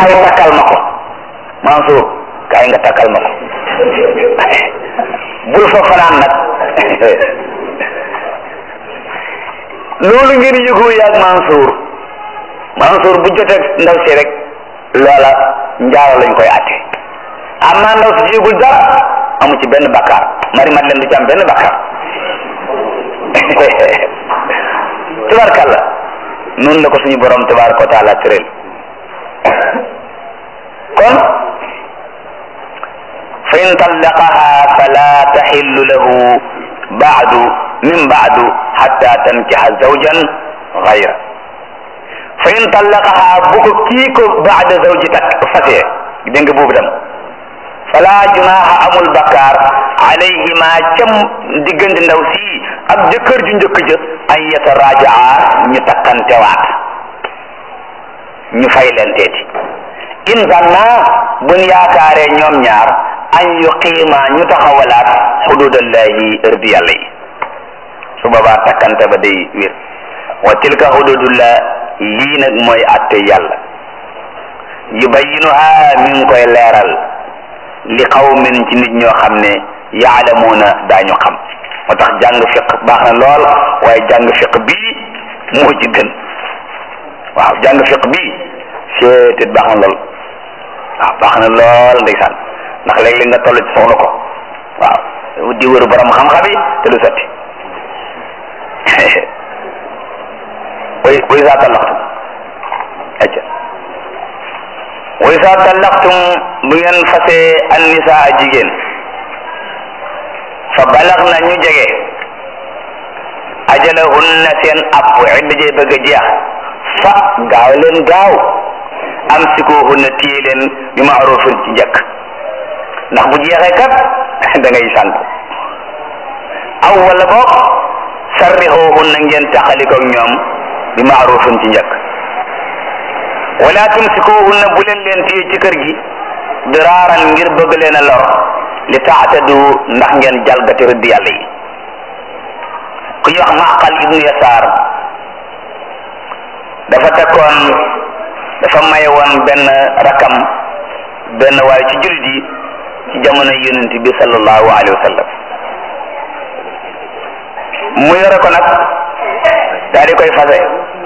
kaay takkal ma ko Mansour kaay nga takkal ma ko bul fa fanaan nag loolu ngeen yëgoo yaag Mansour Mansour bu jotee ndaw si rek loola njaaro lañ koy atte am naa ndaw si yëgul dara amu ci benn bakkaar mari mat leen du ci am benn bakkaar tubarkalla noonu la ko suñu borom tabaraka wa taala tëral kon fa in tallaqaha fala taxillu lahu baadu min baadu xatta tankixa zawjan gayra fa in tallaqaha bu ko kii ko baada zawji tak fasee dégg nga boobu dem fala junaha amul bakkaar alayhima cam diggante ndaw si ak jëkkër ju njëkk ja an yatarajaa ñu takkantewaat ñu fay leen teeti in zanna buñ yaakaaree ñoom ñaar an yuqiima ñu taxawalaat xududallahi ërdi yàlla yi su boobaa takkante ba day wér wa tilka xududullah lii nag mooy atte yàlla yubayinuha mi ngi koy leeral li qawmin ci nit ñoo xam ne yaalamuuna daañu xam moo tax jàng fiq baax na lool waaye jàng fiq bii moo ci gën waaw jàng fiq bii seetet baax na lool waaw baax na lool ndeysaan ndax léeg-léeg nga toll ci soxla ko waaw di wër borom xam-xam yi te du sotti way way saa tallaxtum acca way saa tallaxtum bu ngeen fasee an nisaa jigéen fa balax na ñu jege ajalahunna seen app idda jee bëgg a jeex fa gaaw leen gaaw am sikuhunna téye leen bi maarufin ci njëkk ndax bu jeexee kat da ngay sant aw wala boog sarrixuhunna ngeen taxalikoog ñoom bi maarufin ci njëkk wala tumsikuhunna bu leen leen téye ci kër gi diraaran ngir bëgg leen a lor li taatadu ndax ngeen jalgati rëdd yàlla yi ku ñuy wax maqal ibnu yasaar dafa tekkoon dafa maye woon benn rakam benn waaye ci jullit yi ci jamono yonent bi sallallahu alayhi wa sallam mu yore ko nag daal di koy fase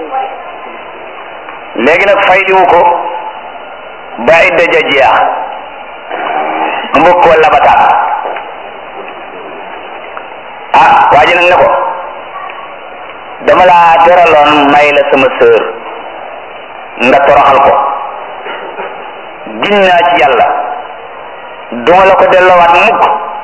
léegi nag fayliwu ko ba idda ja jeex mu bëgg koo labataat ah waa ji nag ne ko dama laa teraloon may la sama sœur nga toroxal ko gin naa ci yàlla duma la ko delloowaat mukk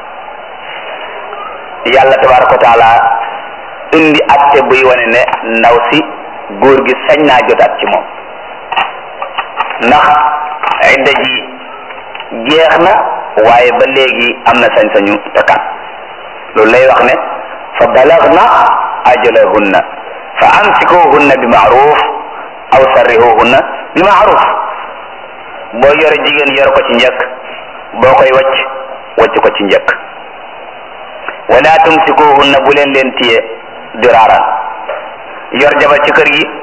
yàlla tabaraka wa taala indi atte buy wane ne ndaw si góor gi sañ naa jotaat ci moom ndax idda ji jeex na waaye ba léegi am na sañ-sañu takkaat loolu lay wax ne fa balagna ajalahunna fa amsikuhunna bi maaruf aw sarrihuhunna bi maaruf boo yore jigéen yor ko ci njëkk boo koy wacc wacc ko ci njëkk wala tumsikuhunna bu leen leen tiye diraaran yor jabar ci kër gi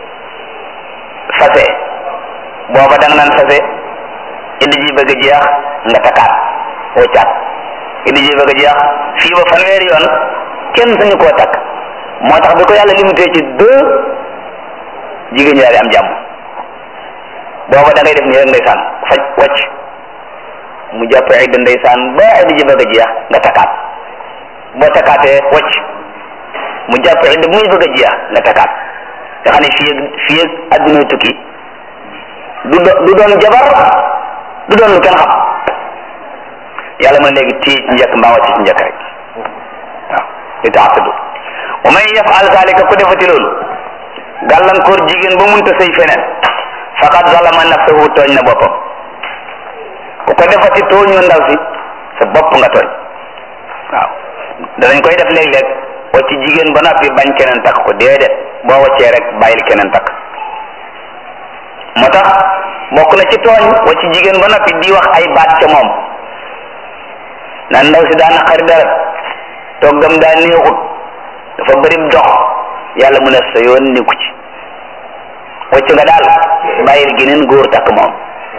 fase booba da nga naan fase iddi ji bëgg a jeex nga takkaat waccaat iddi ji bëgg a jeex fii ba fanweeri yoon kenn sañu koo takk moo tax bi ko yàlla limité ci deux jigéen ñi daal di am jàmm booba da ngay def nii rek ndeysaan faj wacc mu jàpp idda ndeysaan ba iddi ji bëgg a jeex nga takkaat boo takkaatee wacc mu jàpp idda muy bëgg a jeex nga takkaat nga xam ne fii ak fii ak adduna tukki du do du doon jabar du doon lu kenn xam yàlla mën léegi tii ci njëkk mbaa wàcc ci njëkk rek waaw li taatadu wa man yafal zalika ku defati loolu gàllankoor jigéen ba munta sëy feneen faqad zalama nafsahu tooñ na boppam ku ko defati tooñoo ndaw si sa bopp nga tooñ waaw danañ koy def léeg-léeg wacc jigéen ba noppi bañ keneen takk ko déedéet boo waccee rek bàyyil keneen takk moo tax bokk na ci tooñ wacc jigéen ba noppi di wax ay baat ca moom naan ndaw si daa naqari dara toggam daa neexut dafa bëri dox yàlla mu ne sa yoon nekku ci wacc nga daal bàyyil geneen góor takk moom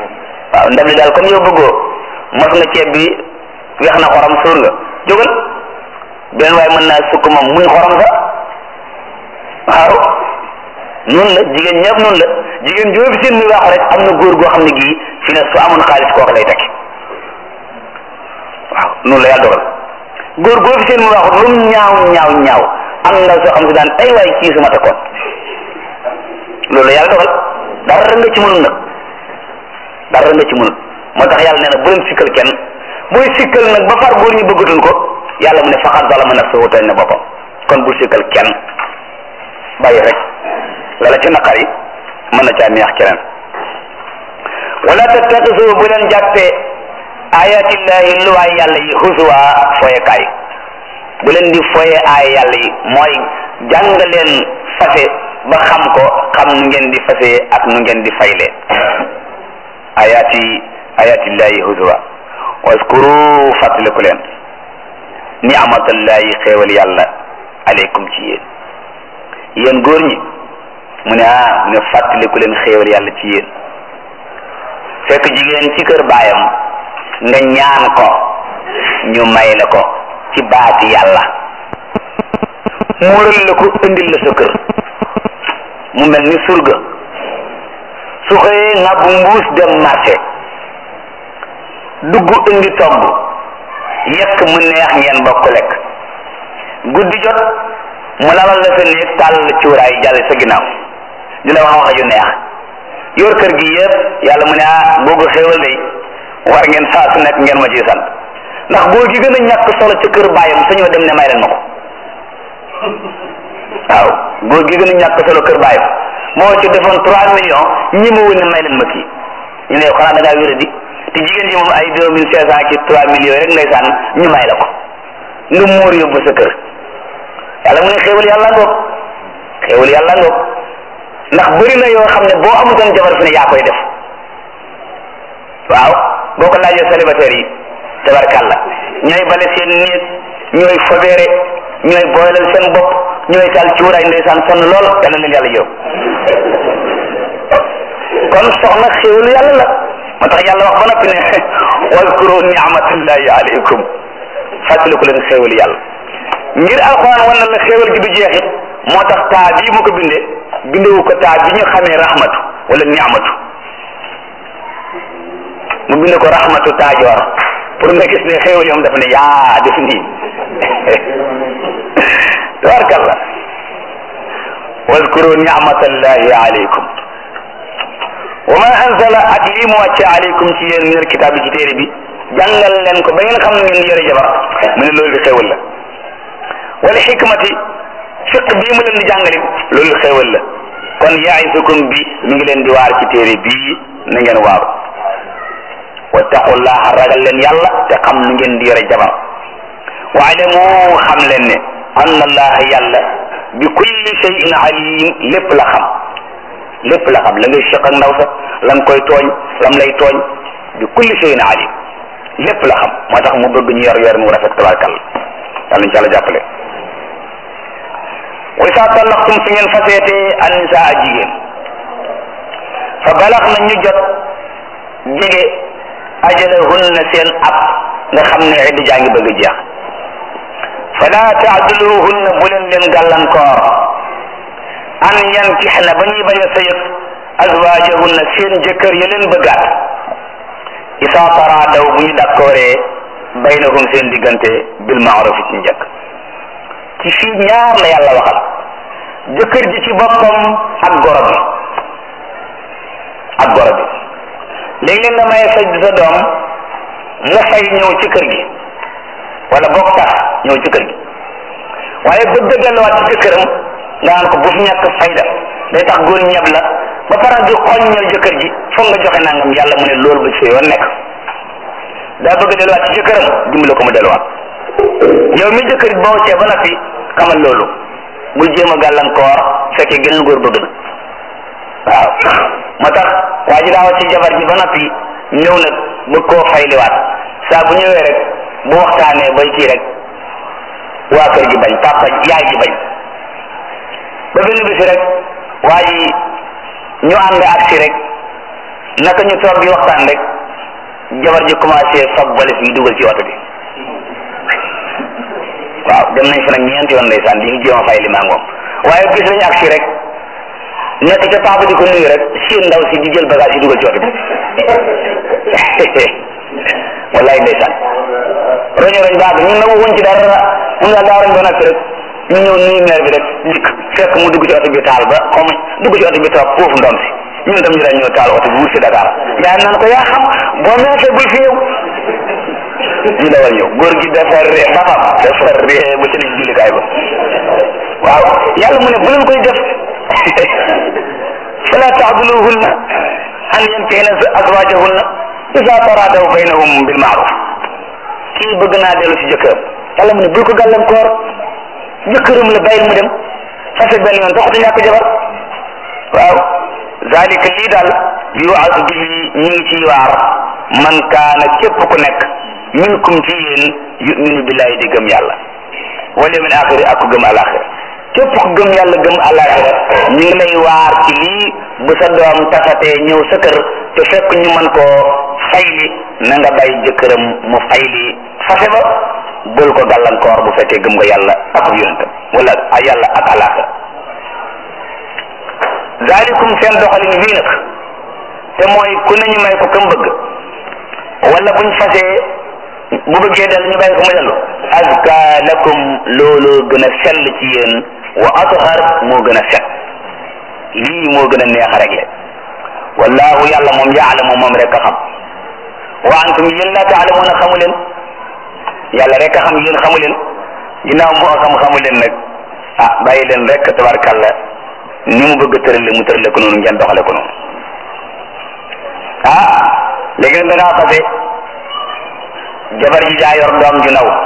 waaw ndab li daal comme yow bëggoo mos nga ceeb bi weex na xorom suur nga jógal beneen waaye mën naa sukk moom muñ xorom sa waaw noonu la jigéen ñëpp noonu la jigéen joo fi seen muy wax rek am na góor goo xam ne gii fi ne su amoon xaalis kooku lay tekki waaw noonu la yàlla dogal góor goo fi seen muy wax lu mu ñaaw ñaaw ñaaw am na soo xam si daan ay waay kii su ma takkoon loolu la yàlla dogal dara nga ci mënul nag dara nga ci mënul moo tax yàlla nee na bu leen sikkal kenn booy sikkal nag ba far góor ñi bëggatuñ ko yàlla mu ne faqad zalama nafsahu tooñ na boppam kon bul sikkal kenn bàyyi rek lala ci naqar yi mën na caa neex keneen wala tattaxisu bu leen jàppee ayatillahi luwaay yàlla yi husuwa foyekaay bu leen di foye aaya yàlla yi mooy jàng leen fase ba xam ko xam nu ngeen di fase ak nu ngeen di fayle ayati ayatillahi husuwa waskuru fàttaliku leen ni'matallahi xéewal yàlla aleykum ci yéen yéen góor ñi mu ne ah mu ne fàttaliku leen xéewal yàlla ci yéen fekk jigéen ci kër baayam nga ñaan ko ñu may la ko ci baati yàlla muural la ko indil la sa kër mu mel ni surga su xëyee nga bu mbuus dem marché dugg indi togg yekk mu neex ngeen bokk lekk guddi jot mu lalal la sa néeg tàll cuuraay jàll sa ginnaaw dina wax wax ju neex yor kër gi yëpp yàlla mu ne ah googu xéewal day war ngeen saa su nekk ngeen ma ciy sant ndax góor gi gën a ñàkk solo ca kër baayam sañoo dem ne may leen ma ko waaw góor gi gën a ñàkk solo kër baayam moo ci defoon trois millions ñi ma wën ne may leen ma kii ñu ne xanaa da ngaa wéra di te jigéen ji moom ay deux mille cinq cent ci trois millions rek ngay sànn ñu may la ko nga muur yóbbu sa kër yàlla mu ne xéewal yàlla ngoog xéewal yàlla ngoog ndax bëri na yoo xam ne boo amutoon jabar fi ne yaa koy def waaw boo ko laajee célibataire yi tabarkàlla ñooy bale seen néeg ñooy fobeere ñooy booleel seen bopp ñooy taal cuuraay ndeysaan sonn lool yàlla leen yàlla yërëm kon soxna xéewalu yàlla la moo tax yàlla wax ba noppi ne waskuru ni'matallahi alaykum fàttaliku leen xéewalu yàlla ngir alxuraan wan na la xéewal gi du jeexit moo tax taa bii mu ko bindee bindewu ko taa bi ñu xamee rahmatu wala ni'matu mu binde ko rahmatu taajoor pour nga gis ne xéewal yoom dafa ne yaa def nii tabarkalla waskuru ni'matallahi alaykum wa ma anzala ak lii mu wàcce alaykum ci yéen min alkitaab ci téere bi jàngal leen ko ba ngeen xam ne ngeen yore jabar mu ne loolu xéewal la wala xikmati fiq bii mu leen di jàngalit loolu xéewal la kon yaisukum bi mi ngi leen di waar ci téere bii na ngeen waaru wattaqullaha ragal leen yàlla te xam nu ngeen di yore jabar waalamu xam leen ne anna allaha yàlla bi kulli shay'in alim lépp la xam lépp la xam la ngay seq ak ndaw sa la nga koy tooñ lam lay tooñ bi kulli shay'in alim lépp la xam moo tax mu bëgg ñu yor yor mu rafet tabarkalla yàlla ñu ci yàlla jàppale wa isa tallaqtum su ngeen faseetee annisaa jigéen fa balax na ñu jot jege ajalahunna seen ab nga xam ne idda jaa ngi bëgg a jeex fala taaduluhunna bu leen leen gàllankoor an yankixna ba ñuy bañ a sëyëg azwaajahunna seen jëkkër ya leen bëggaat isa taraadaw bu ñu dakkooree baynahum seen diggante bil maaruf ci njëkk ci fii ñaar la yàlla waxal jëkkër ji ci boppam ak goro bi ak goro bi léeg-léeg nga maye sa sa doom mu fay ñëw ci kër gi wala bokk tax ñëw ci kër gi waaye bëgg a delluwaat ci jëkkëram nga naan ko bu fi ñàkk fayda day tax góor ñeb la ba pare di xoññal jëkkër ji foog nga joxe nangam yàlla mu ne loolu ba ci yoon nekk daa bëgg a delluwaat ci jëkkëram dimbale ko mu delluwaat yow mi jëkkër boo cee ba noppi xamal loolu bul jéem a gàllankoor fekkee geneen góor bëgg na waaw moo tax waa ji daawa ci jabar ji ba noppi ñëw nag bëgg koo fayliwaat saa bu ñëwee rek bu waxtaanee bay kii rek waa kër gi bañ papa yaay ji bañ ba benn bisi rek waa ji ñu ànd ak si rek naka ñu toog di waxtaan rek jabar ji commencé fab valise bi dugal ci oto bi waaw dem nañ fa nag ñeenti yoon ndeysaan di ñu jéem a fay li maa ngoom waaye gis nañu agsi rek nekk ca paa ba di ko nuyu rek seen ndaw si di jël bagage yi dugal ci oto bi wallaay ndeysaan roño roñ baax ñun nag waxuñ ci dara mun daal daa roñ ba noppi rek ñu ñëw nuyu maire bi rek dikk fekk mu dugg ci oto bi taal ba xaw ma dugg ci oto bi toog foofu ndom si ñun tam ñu daan ñëw taal oto bi wut si Dakar yaa naan ko yaa xam boo meesee bul fi ñëw ñu dawal ñëw góor gi dafa ree bafam dafa ree ba ci nekk jullikaay ba waaw yàlla mu ne bu leen koy def fala taxduluhunna an yankihna azwajahunna isa taradaw baynahum bil maaruf kii bëgg naa dellu si jëkkëram yàlla mu ne bul ko gàllankoor jëkkëram la bàyyil mu dem fase benn yoon taxutu ñàkk jabar waaw zalika lii daal yuwaatu bihi ñu ngi ciy waar man kaana képp ku nekk minkum ci yéen yuminu billahi di gëm yàlla wal yawmil axiri ak ku gëm alaxira képp ku gëm yàlla gëm alaxira ñu ngi lay waar ci lii bu sa doom tafatee ñëw sa kër te fekk ñu mën koo fayli na nga bàyyi jëkkëram mu fayli fase ba bul ko gàllankoor bu fekkee gëm nga yàlla ak yonentam wala a yàlla ak alaxira zalikum seen doxalin wii nag te mooy ku ne ñu may ko kam bëgg wala buñ fasee bu bëggee del ñu bàyyi ko mu dellu azka lakum loolu gën a sell ci yéen wa athar moo gën a set lii moo gën a neex a réglé wallahu yàlla moom yaalamu moom rek a xam wa antum yéen la taalamuuna xamu leen yàlla rek a xam yéen xamu leen ginnaaw moo xam xamu leen nag ah bàyyi leen rek tabarkàlla ni mu bëgg tërale mu tërale ko noonu ngeen doxale ko noonu ah léegi nag da ngaa fase jabar ji daa yor doom ju ndaw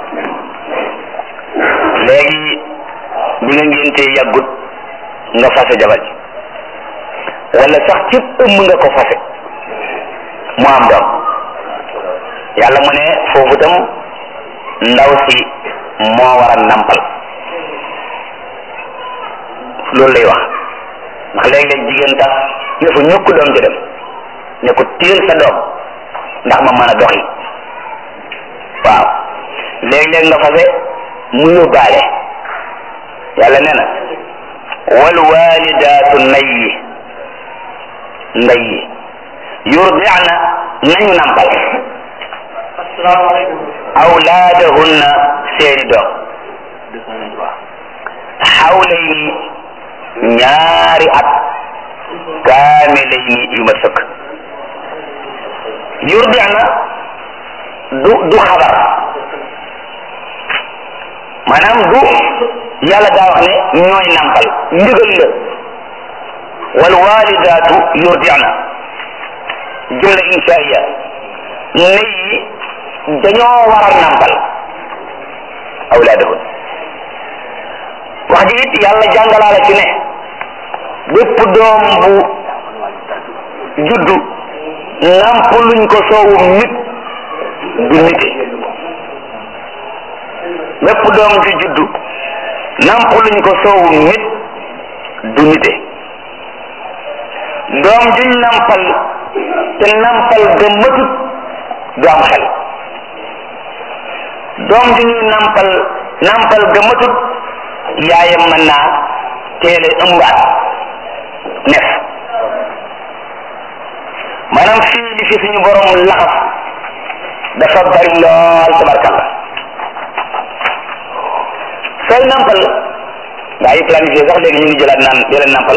léegi bi nga ngéntee yàggut nga fase jabar ji wala sax ci ëmb nga ko fase mu am doom yàlla mu ne foofu tam ndaw si moo war a nampal loolu lay wax ndax léeg-léeg jigéen tax ne fa ñukk doom ci dem ne ko téel sa doom ndax ma mën a doxi waaw léeg-léeg nga fase mu yóbbaale yàlla nee na wal walidaatu nay yi nday yi yurdi'na nañu nampal awlaadahunna seeni doom xawlayni ñaari at kaamilayni yu ma sëkk yurdi'na du du xabar maanaam du yàlla daa wax ne ñooy nampal ndigal la wal walidaatu yurdi'na jumla inshaiya ney yi dañoo war a nampal awlaadahun wax ji it yàlla jàngalaala ci ne bépp doom bu juddu namp luñ ko soowum nit du nite bépp doom ju juddu namp luñ ko soowum nit du nite doom juñ nampal te nampal ga matut du am xel doom ju ñuy nampal nampal ga matut yaayam mën naa teele ëmbaat nef maanaam fii li fi suñu borom laxas dafa bari lool tabarkalla sooy nampal gaa yi planifié sax léegi ñu ngi jëlaat naan jëleen nampal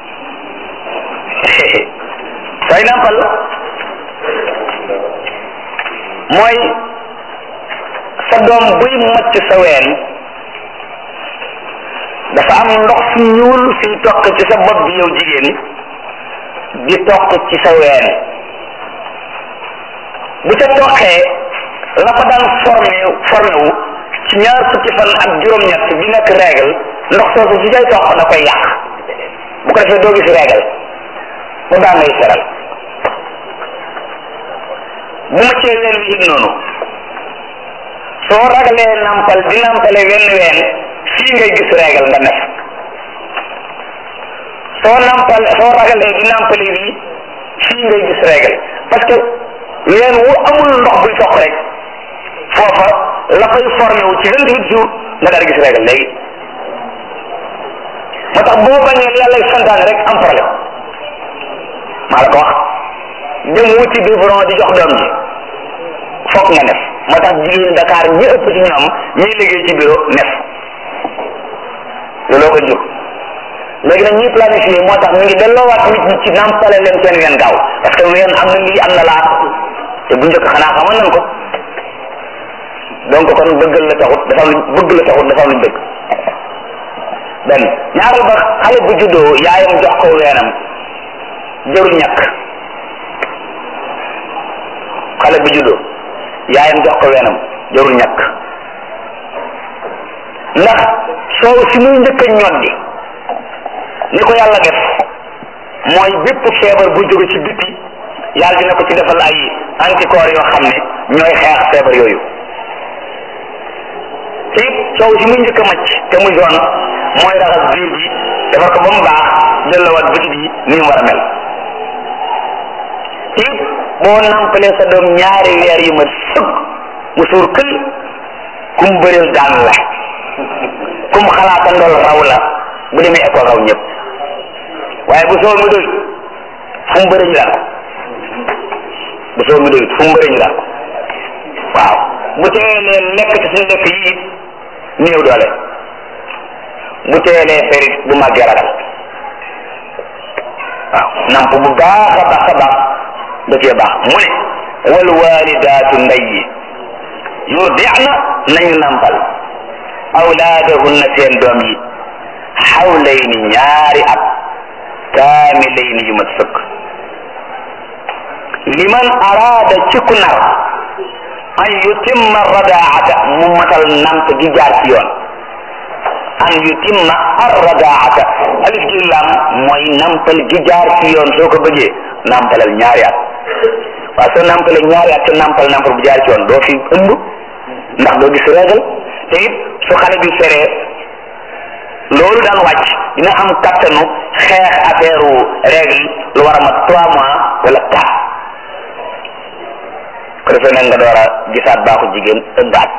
sooy nampal mooy sa doom buy macc sa ween dafa am ndox su ñuul suy toq ci sa bopp bi yow jigéen di toq ci sa ween bu ca toqee la fa daan formé formé wu ci ñaar fukki fan ak juróom-ñett bi nekk règle ndox soosu su cay toq da koy yàq bu ko defee doo gis règle mu daan lay seral bu ma cee ween wi it noonu soo ragalee nampal di nampale wenn ween fii ngay gis règle nga nef soo nampal soo ragalee di nampale bii fii ngay gis règle parce que ween wu amul ndox buy soq rek foofa la fay formé wu ci vingt huit jours nga daal gis régal léegi moo tax boo bañee yàlla santaane rek am problème maa la ko wax dem wuti biberon di jox doom ji foog nga nef moo tax jigéen Dakar ñi ëpp ci ñoom ñiy liggéey ci bureau nef looloo ko jur léegi nag ñuy planifié moo tax ñu ngi delloowaat nit ñi ci nampale leen seen ween gaaw parce que ween am na lii am na laa te bu njëkk xanaa xamoon nañ ko donc kon bëggal la taxut dafa am lu bëgg la taxut dafa am lu bëgg benn ñaareel ba xale bu juddoo yaayam jox ko weenam jëru ñàkk xale bu juddoo yaayam jox ko weenam jërul ñàkk ndax soow si muy njëkk a ñoddi ni ko yàlla def mooy bépp feebar bu jóge ci biti yàlla dina ko ci defal ay anticorps yoo xam ne ñooy xeex feebar yooyu te it soow si muy njëkk a macc te muy doon mooy raxas biir bi defar ko ba mu baax jëllawaat bitit yi ni mu war a mel te it boo nampalee sa doom ñaari weer yu ma sëkk mu suur kël kum bëreel daan la kum xalaata ndol raw la bu demee école raw ñëpp waaye bu soo mi doy fu mu bëri ñu daan bu soo mi doy fu mu bëri ñu daan waaw bu teelee lekk ci suñu lekk yi néew doole bu teelee ferit bu màggee ragal waaw namp bu baax a baax a baax da cee baax mu ne wal walidaatu ndey yi yurdi'na nañu nampal awlaadahunna seen doom yi xawlayni ñaari at kaamilayni yu mat sëkk liman araada ci ku nar an yutimma radaata mu matal namp gi jaar ci yoon an yutimma ar radaata alif gi lam mooy nampal gi jaar ci yoon soo ko bëggee nampalal ñaari at waaw soo nampalee ñaari at te nampal nampal bu jaar ci yoon doo fi ëmb ndax doo gis régal te it su xale bi feree loolu daan wàcc dina am kattanu xeex affaire règle lu war a mat trois mois wala quatre ko defee nag nga door a gisaat baaxu jigéen ëmbaat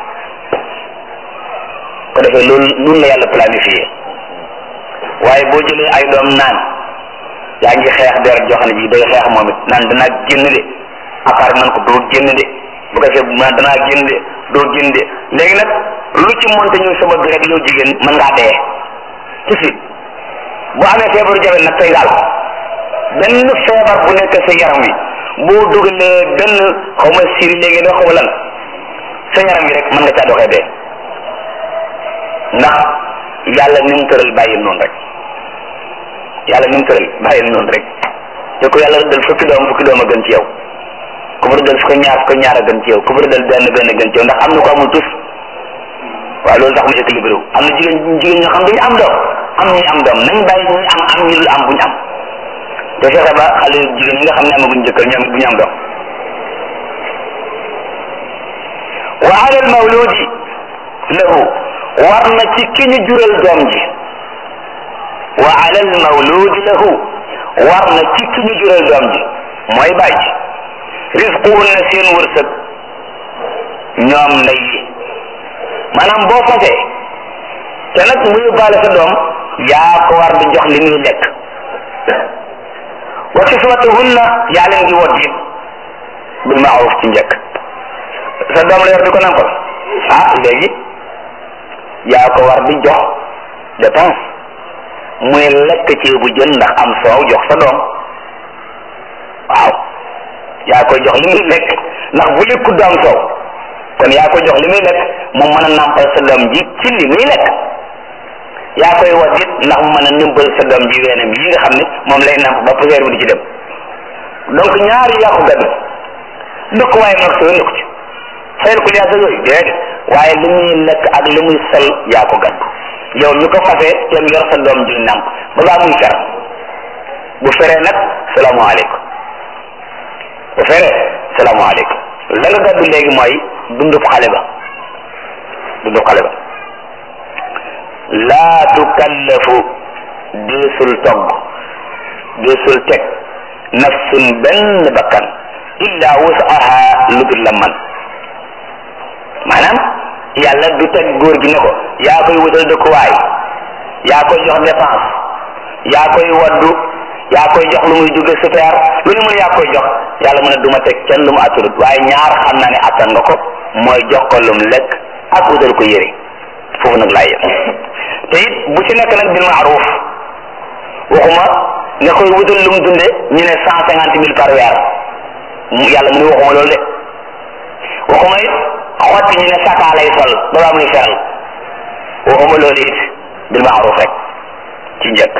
ko defee loolu loolu la yàlla planifié waaye boo jëlee ay doom naan yaa ngi xeex der joo xam ne ji day xeex moom it naan danaa génn de apart man ko doo génn de bu ko defee man danaa génn de doo génn de léegi nag lu ci monte ñu sama bi rek yow jigéen mën ngaa dee ci fi bu amee feebaru jabet nag tey daal benn feebar bu nekk sa yaram wi boo dugalee benn xaw ma siri léegi doo xaw lan sa yaram wi rek mën nga caa doxee dee ndax yàlla ni mu tëral bàyyi noonu rek yàlla ni mu tëral bàyyi noonu rek te ko yàlla rëddal fukki doom fukki doom a gën ci yow ku fa rëddal fukki ñaar fukki ñaar a gën ci yow ku fa rëddal benn benn gën ci yow ndax am na ko amul tus waaw loolu tax mu équilibré wu am na jigéen jigéen ñoo xam duñu am doom am ñuy am doom nañ bàyyi ñuy am am ñu dul am buñu am te fexe ba xale jigéen yi nga xam ne amaguñ jëkkër ñoom it bu ñu am doom wa ala al mawludi lahu war na ci ki ñu jural doom ji wa ala al mawludi lahu war na ci ki ñu jural doom ji mooy bàyyi risquhunna seen wërsëg ñoom ndey yi maanaam boo fasee te nag mu yóbbaale sa doom yaa ko war di jox li muy lekk wa kiswatuhunna yaa leen di wot it bil maaruf ci njëkk sa doom la yor di ko nampal ah léegi yaa ko war di jox dépense muy lekk ceebu jën ndax am soow jox sa doom waaw yaa koy jox li muy lekk ndax bu lekkut du am soow kon yaa koy jox li muy lekk mu mën a nampal sa doom ji ci li muy lekk yaa koy wat it ndax mu mën a nëmbal sa doom ji weenam yi nga xam ne moom lay namp ba poussière bi di ci dem donc ñaari yaa ko gàddu dëkk waaye nag soo nekku ci fayal ko liyaa sa yooyu déedéet waaye li muy lekk ak li muy sol yaa ko gàddu yow mi ko fasee tem yor sa doom ji namp ba baa muy fer bu feree nag salaamaaleykum bu feree salaamaaleykum la nga gàddu léegi mooy dundub xale ba dundub xale ba laa tukallafu deesul togg deesul teg nafsun benn bakkan illa wusaha lu dul la man maanaam yàlla du teg góor gi ne ko yaa koy wutal dëkkuwaay yaa koy jox dépense yaa koy waddu yaa koy jox lu muy jóge super lu ne mun yaa koy jox yàlla mu ne du ma teg kenn lu mu attanut waaye ñaar xam naa ne attan nga ko mooy jox ko lum lekk ak wutal ko yére foofu nag laa yem te it bu ci nekk nag bil maaruf waxuma nga koy wutal lum dunde ñu ne cent cinquante mille par weer yàlla mu ne waxuma loolu de waxuma it xotti ñu ne sakaa lay sol ba baa muy feral waxuma loolu it bil maaruf rek ci njëkk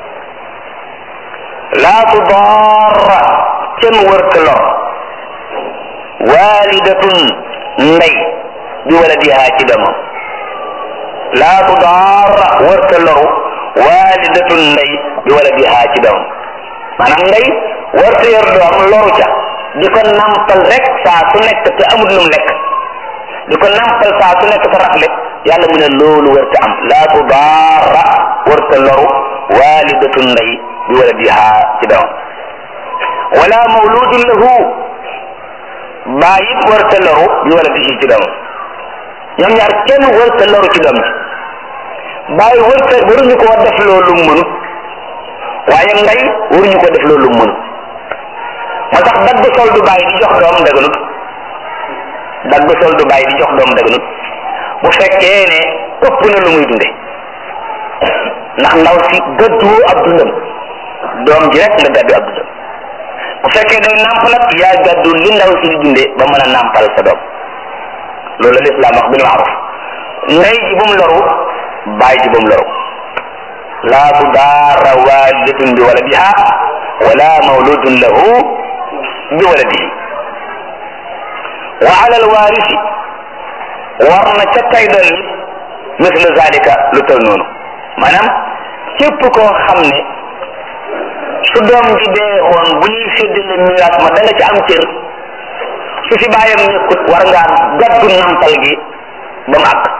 laa tudaara kenn wërta lor walidatun ndey bi waladiha ci doomam laa tudaara wërta loru walidatun ndey bi waladiha ci doomam maanaam ndey wërta yor doom loru ca di ko nampal rek saa su nekk te amul lum lekk di ko nampal saa su nekk te rafle yàlla mu ne loolu wërta am laa tudaara wërta loru walidatun ndey bi waladiha ci doomam wala mawludun lahu baay it warta loru bi waladihi ci doomam ñoom ñaar kenn warta loru ci doom ji baay warta waruñu ko def loolu mënu waaye ndey waruñu ko def loolu mënu moo tax dagg sol du baay di jox doom daganut dagg sol du baay di jox doom daganut bu fekkee ne ëpp na lu muy dunde ndax ndaw si gëdduwoo ab dundam doom ji rek nga gàddu ab dundam bu fekkee day nàmp nag yaa gàddu li ndaw si di dunde ba mën a nàmpal sa doom loolu la lislaam wax bil maaruf ndey ji bu mu loru baay ji bu mu loru laa tudaara walidatun bi waladiha wala mawludun lahu bi waladihi wa ala alwarisi war na ca tay doon nit mislu zalika lu tol noonu maanaam képp koo xam ne su doom ji dee woon bu ñuy séddale miraas ma da nga ci am cër su fi bàyyam nekkut war ngaa gaddu nampal gi ba mu àgg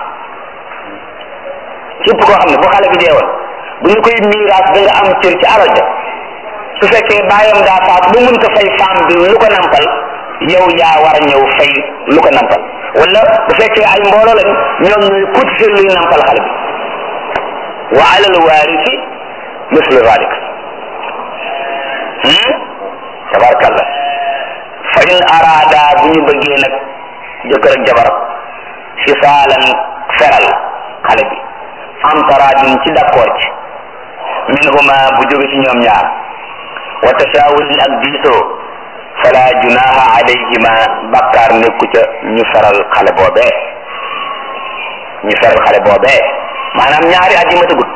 képp koo xam ne bu xale bi dee woon bu ñu koy miraas da nga am cër ci alal ja su fekkee bàyyam daa faat bu mun ko fay femme bi lu ko nampal yow yaa war a ñëw fay lu ko nampal wala bu fekkee ay mbooloo lañ ñoom ñooy cotiser luy nampal xale bi wa alal waarisi mislu zalik tabarkalla fa in araada bu ñu bëggee nag jëkkër ak jabar fisaalan feral xale bi am taraadin ci d'accord ci minhuma bu jóge ci ñoom ñaar wa tashaawurin ak diisoo fala junaha alayhima bakkaar nekku ca ñu feral xale boobee ñu feral xale boobee maanaam ñaari at yi ma tëggut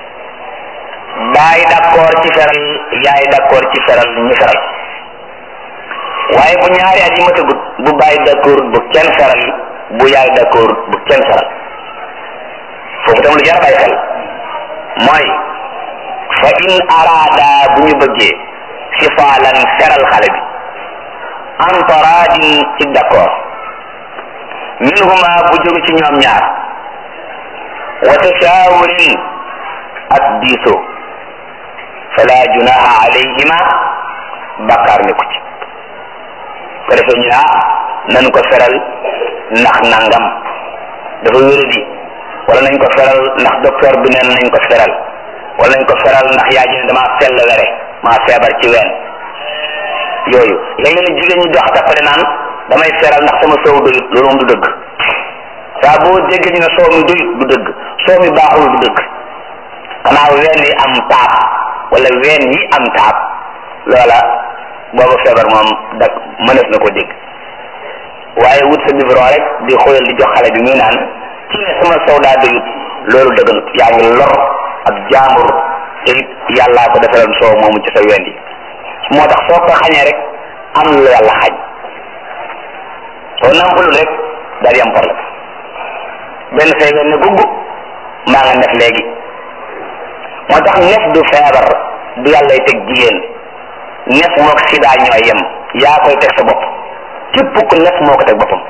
baay d'accord ci feral yaay d'accord ci feral ñu feral waaye bu ñaari at yi ma tëggut bu baay d'accord bu kenn feral bu yaay d'accord bu kenn feral foofu tam lu jar a bàyyi xel mooy fa in araada bu ñu bëggee sifaalan feral xale bi an taraadin ci d'accord minhuma bu jóge ci ñoom ñaar wa tashaawurin ak diisoo fala junaha alayhima bakkaar ni ko ci ko defee ñu ah nañ ko feral ndax nangam dafa wéradi wala nañ ko feral ndax docteur bi neen nañ ko feral wala nañ ko feral ndax yaa ji ne damaa sell were maa feebar ci ween yooyu léegi nag jigéen ñi dox tappale naan damay feral ndax sama soow doyut loolu moom du dëgg saa boo déggee ñu ne soow mi doyut du dëgg soow mi baaxul du dëgg xanaa ween yi am taab wala ween yi am taab loola booba feebar moom dak mënees na ko dégg waaye wut sa biberon rek di xoyal di jox xale bi muy naan ci ne sama soow daa doyut loolu dëgganut yaa ngi lor ak jaambur te it yàllaa ko defaloon soow moomu ci sa ween yi moo tax soo ko xañee rek am lu yàlla xañ soo nampalul rek daal di am problème benn say ne gugg maa nga nef léegi moo tax nef du feebar du yàllay teg jigéen nef mook sida ñooy yem yaa koy teg sa bopp képp ku nef moo ko teg boppam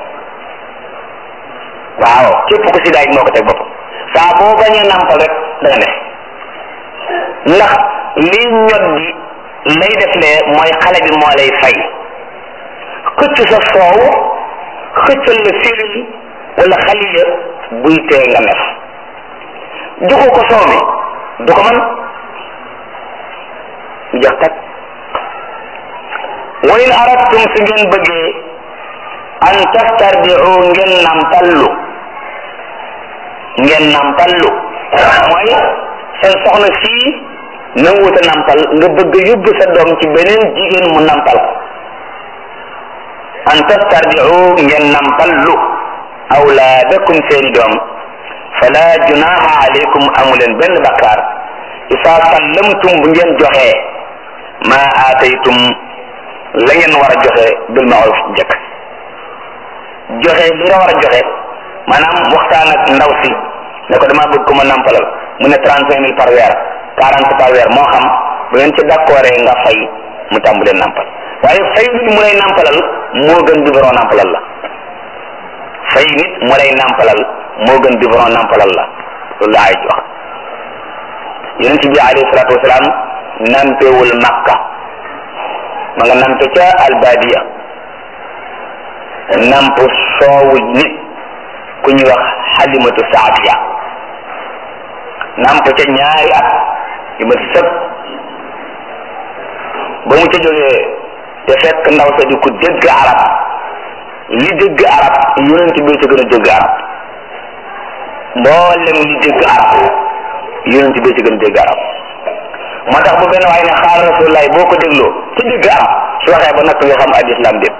waaw képp ku sida it moo ko teg boppam saa boo bañee nampal rek da nga nef ndax lii ñot di lay def lee mooy xale bi moo lay fay xëcc sa soow xëccal la filin wala xalila buy tee nga nef joxu ko soow mi du ko man jox kat wa in aradtum su ngeen bëggee an tastardiu ngeen nampallu ngeen nampallu mooy seen soxna sii nanguwut a nampal nga bëgg yóbbu sa doom ci beneen jigéen mu nampal an tastardiu ngeen nampallu awlaadakum seeni doom fala junaha alaykum amuleen benn bakkaar isa sallamtum bu ngeen joxee ma aataytum la ngeen war a joxe bil maaruf njëkk joxe li nga war a joxe maanaam waxtaan ak ndaw si ne ko dama bëgg ko ma nampalal mu ne trente cinq mille par weer quarante par weer moo xam bu ngeen ci d'accord nga fay mu tàmbalee nampal waaye fay nit mu lay nampalal moo gën biberon nampalal la fay nit mu lay nampalal moo gën biberon nampalal la loolu la ay wax yonent bi alayhi salaatu wasalaam nampewul makka ma nga nampe ca albadiya namp soowu nit ku ñuy wax xalimatu saadiya namp ca ñaari at yu ma sëpp ba mu ca jógee te fekk ndaw sa di ku dégg arab li dégg arab yonent bi ca gën a dégg arab mboolem li dégg arab yonent bi ca gën a dégg arab moo tax bu benn waaye ne xaal rasulullah boo ko dégloo ci dégg arab su waxee ba noppi nga xam ad islam bépp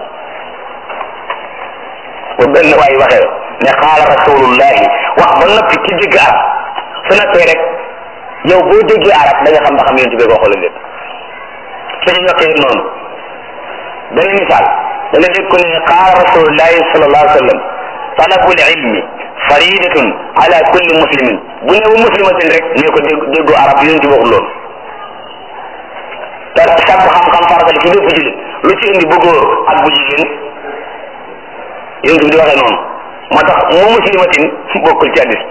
bu benn waaye waxee ne xaal rasulullah wax ba noppi ci dégg arab su noppee rek yow boo déggee arab da nga xam ba xam yonent bi ko waxal lépp su ñu yokkee noonu benn misaal da nga dégg ko ne xaal rasulullahi sallallahu alayhi wa sallam talabul ilmi faridatun ala kulli muslimin bu ne wa muslimatin rek ne ko dégg déggu arab yonent bi waxul loolu te sàkku xam-xam farata ci bépp jullit lu ci indi bu góor ak bu jigéen yonent bi di waxee noonu moo tax mu muslimatin bokkul ci hadis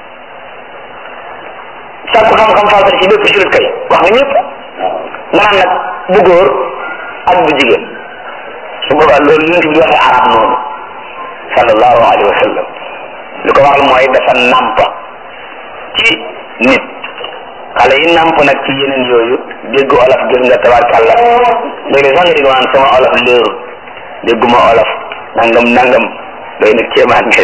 sàkku xam-xam farata ci bépp jullit kay wax nga ñëpp nga naan nag bu góor ak bu jigéen su boobaa loolu yonent bi di waxee arab noonu sallallahu alayhi wa sallam li ko waral mooy dafa nàmp ci nit xale yi nàmp nag ci yeneen yooyu dégg olof gis nga tabarkàlla léegi sax nga dégg naan sama olof léerul dégguma olof nangam nangam doy na kéemaan nga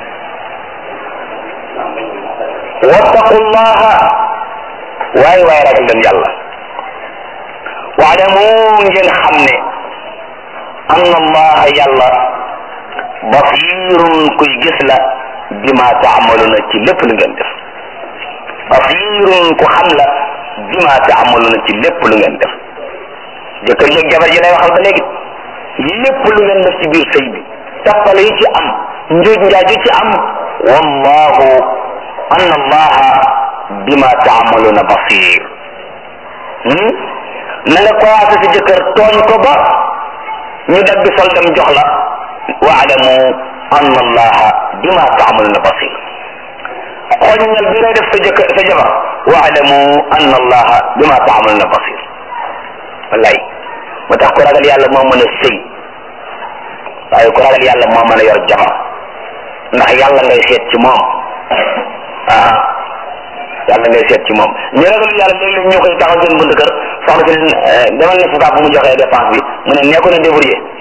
wattaqullaha waay waay ragal leen yàlla waalamu ngeen xam ne anna allaha yàlla basirun kuy gis la bima taamaluna ci lépp lu ngeen def basirun ku xam la bima taamaluna ci lépp lu ngeen def jëkkër yeeg jabar ji lay waxal ba léegi lépp lu ngeen def ci biir sëy bi tappale yi ci am njuuj njaaj yi ci am wallahu anna allaha bima taamaluna basir na nga commencé si jëkkër tooñ ko ba ñu dagg soldam jox la waalamu anna allaha bima taamaluna basir xoññal bi ngay def sa jëkkër sa jabar waalamu anna allaha bima taamaluna basir wallaay moo tax ku ragal yàlla moo mën a sëy waaye ku ragal yàlla moo mën a yor jabar ndax yàlla ngay seet ci moom ah yàlla ngay seet ci moom ñu ragal yàlla léeg-léeg ñoo koy taxaw seen bunt kër soxna si leen demal ne sa bu mu joxee dépense bi mu ne nee ko na débrouiller